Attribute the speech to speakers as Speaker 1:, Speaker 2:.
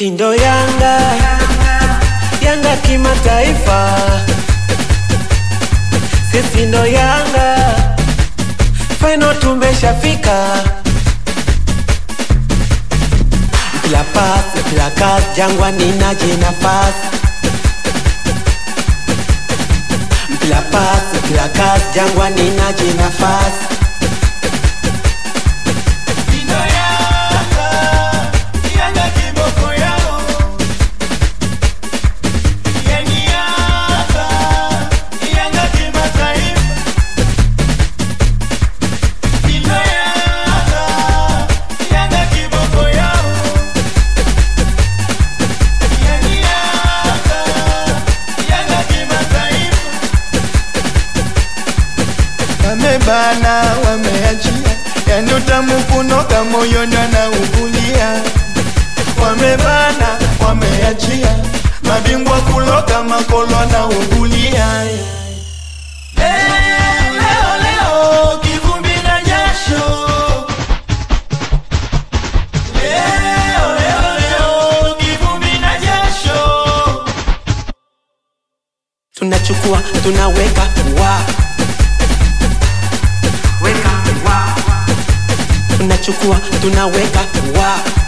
Speaker 1: Kindo Yanga, Yanga kimataifa, sisi ndo Yanga, final tumeshafika. Mpila pasi, mpila kasi, Jangwani naje nafasi. Mpila pasi, mpila kasi, Jangwani naje nafasi.
Speaker 2: Wamebana, wameachia, yani utamu kunoka moyoni anaugulia. Wamebana, wameachia, mabingwa kuloka makolo anaugulia. Leo, leo, leo, kivumbi na jasho. Leo, leo, leo, kivumbi na jasho.
Speaker 1: tunachukua tunaweka wa weka wa tunachukua tunaweka wa